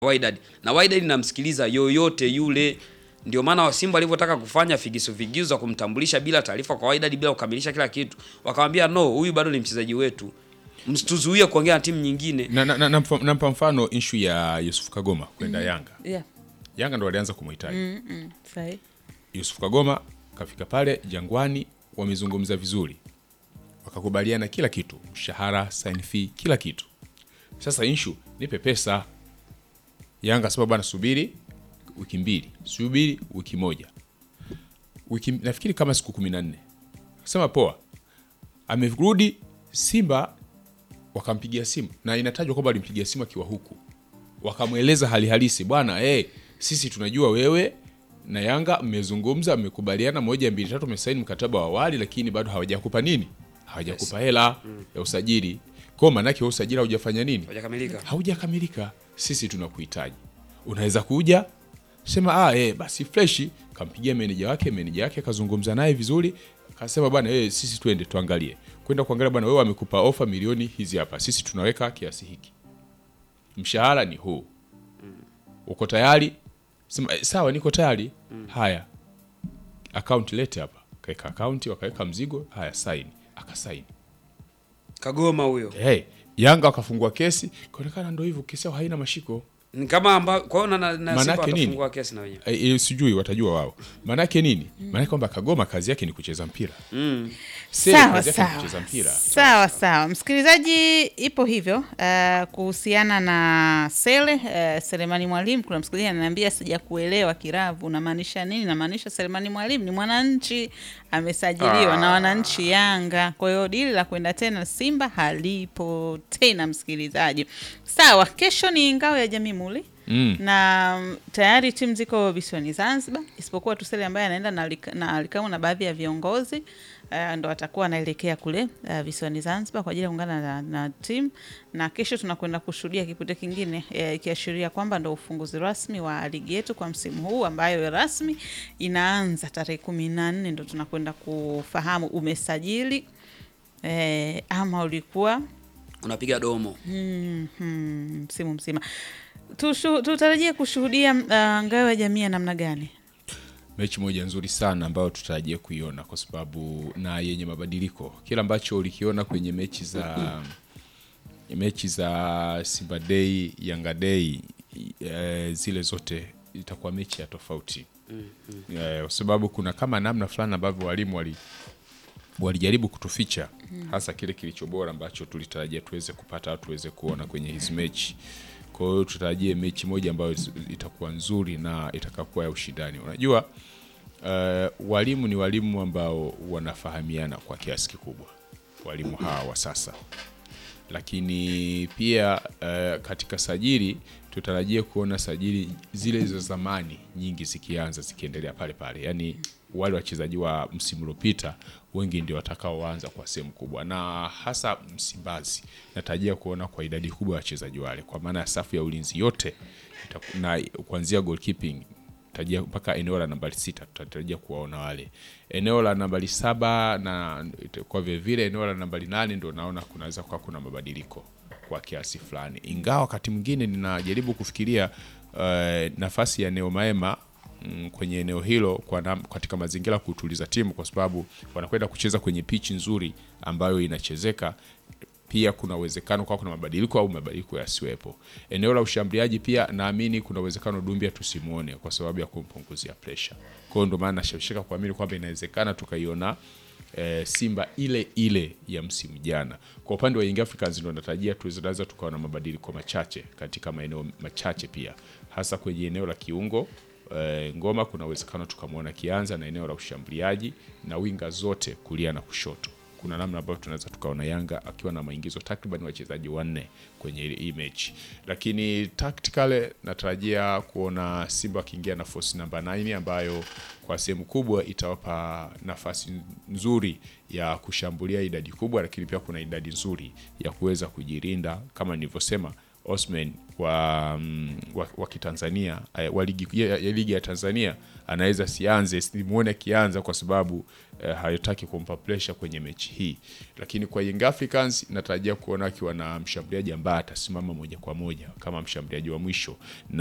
Wydad na Wydad namsikiliza yoyote yule. Ndio maana wa Simba walivyotaka kufanya figisu figisu za kumtambulisha bila taarifa kwa Wydad bila kukamilisha kila kitu, wakamwambia no, huyu bado ni mchezaji wetu, msituzuie kuongea na timu nyingine. na, na, na, nampa nampa mfano inshu ya Yusuf Kagoma kwenda Yanga. Yeah. Yanga ndo walianza kumhitaji Mm, mm, sahi. Yusuf Kagoma kafika pale Jangwani, wamezungumza vizuri, wakakubaliana kila kitu, mshahara, sign fee, kila kitu. Sasa inshu nipe pesa. Yanga sema bwana, subiri wiki mbili, subiri wiki moja, wiki nafikiri kama siku kumi na nne. Sema poa, amerudi Simba, wakampigia simu na inatajwa kwamba alimpigia simu akiwa huku, wakamweleza hali halisi, bwana hey, sisi tunajua wewe na Yanga mmezungumza, mmekubaliana moja mbili tatu, mmesaini mkataba wa awali, lakini bado hawajakupa nini, hawajakupa hela ya usajili. Kwa maanake wewe usajili haujafanya nini, Hawajakamilika. haujakamilika. Sisi tunakuhitaji, unaweza kuja sema ah, eh, basi freshi. Kampigia meneja wake, meneja wake akazungumza naye vizuri, akasema bwana eh, sisi twende tuangalie, kwenda kuangalia bwana, wewe wamekupa ofa milioni hizi hapa, sisi tunaweka kiasi hiki, mshahara ni huu, uko tayari? Sema eh, sawa, niko tayari. Haya, akaunti lete hapa, kaweka akaunti, wakaweka mzigo, haya saini, akasaini. Kagoma huyo Hey, Yanga wakafungua kesi, kaonekana ndo hivyo, kesi yao haina mashiko. ni kama amba, kwa hiyo na, na, na Simba Manake nini? watafungua kesi na wenyewe. E, e, sijui watajua wao. Maanake nini? Maanake kwamba Kagoma kazi yake ni kucheza mpira. Mm. Sele Sawa kazi yake ni sawa kucheza mpira. sawa sawa, msikilizaji, ipo hivyo uh, kuhusiana na Sele uh, Selemani Mwalimu. Kuna msikilizaji ananiambia sijakuelewa, Kiravu, unamaanisha nini? Namaanisha Selemani Mwalimu ni mwananchi amesajiliwa na wananchi Yanga, kwa hiyo dili la kwenda tena Simba halipo tena, msikilizaji. Sawa, kesho ni ngao ya jamii muli Mm. na mm, tayari timu ziko visiwani Zanzibar, isipokuwa tu Sele ambaye anaenda na, alika- na alikamu na baadhi ya viongozi uh, ndo atakuwa anaelekea kule uh, visiwani Zanzibar kwa ajili ya kuungana na, na timu, na kesho tunakwenda kushuhudia kipute kingine eh, ikiashiria kwamba ndo ufunguzi rasmi wa ligi yetu kwa msimu huu ambayo rasmi inaanza tarehe kumi na nne ndo tunakwenda kufahamu umesajili eh, ama ulikuwa Unapiga domo. Mhm, msimu mzima Tushu- tutarajie kushuhudia uh, ngao ya jamii ya namna gani? Mechi moja nzuri sana ambayo tutarajia kuiona kwa sababu na yenye mabadiliko. Kila ambacho ulikiona kwenye mechi za mechi za Simba Day, Yanga Day e, zile zote itakuwa mechi ya tofauti. Eh, kwa sababu kuna kama namna fulani ambavyo walimu wali walijaribu kutuficha hasa kile kilicho bora ambacho tulitarajia tuweze kupata au tuweze kuona kwenye hizi mechi. Kwa hiyo tutarajie mechi moja ambayo itakuwa nzuri na itakakuwa ya ushindani. Unajua uh, walimu ni walimu ambao wanafahamiana kwa kiasi kikubwa, walimu hawa wa sasa lakini pia uh, katika sajili tutarajie kuona sajili zile za zamani nyingi zikianza zikiendelea pale pale, yaani wale wachezaji wa msimu uliopita wengi ndio watakaoanza kwa sehemu kubwa, na hasa Msimbazi natarajia kuona kwa idadi kubwa ya wachezaji wale, kwa maana ya safu ya ulinzi yote itaku- na kuanzia goalkeeping tarajia mpaka eneo la nambari sita tutatarajia kuwaona wale. Eneo la nambari saba na kwa vile vile eneo la nambari nane ndo naona kunaweza kuwa kuna mabadiliko kwa kiasi fulani, ingawa wakati mwingine ninajaribu kufikiria uh, nafasi ya Neo Maema mm, kwenye eneo hilo kwa nam, katika mazingira ya kutuliza timu, kwa sababu wanakwenda kucheza kwenye pichi nzuri ambayo inachezeka pia kuna uwezekano kwa kuna mabadiliko au mabadiliko yasiwepo. Eneo la ushambuliaji pia naamini kuna uwezekano Dumbia tusimuone kwa sababu ya kumpunguzia pressure. Kwa hiyo ndio maana nashawishika kuamini kwamba inawezekana tukaiona e, Simba ile ile ya msimu jana. Kwa upande wa Young Africans ndio natarajia tunaweza tukawa na mabadiliko machache katika maeneo machache pia hasa kwenye eneo la kiungo e, Ngoma kuna uwezekano tukamwona kianza na eneo la ushambuliaji na winga zote kulia na kushoto kuna namna ambayo tunaweza tukaona Yanga akiwa na maingizo takriban wachezaji wanne kwenye hii mechi, lakini tactically natarajia kuona Simba akiingia na force namba 9 ambayo kwa sehemu kubwa itawapa nafasi nzuri ya kushambulia idadi kubwa, lakini pia kuna idadi nzuri ya kuweza kujirinda kama nilivyosema Osman wa, mm, wa, wa Kitanzania eh, wa ligi ya, ya ligi ya Tanzania anaweza sianze, simuone akianza kwa sababu eh, hayotaki kumpa pressure kwenye mechi hii, lakini kwa Young Africans natarajia kuona akiwa na mshambuliaji ambaye atasimama moja kwa moja kama mshambuliaji wa mwisho na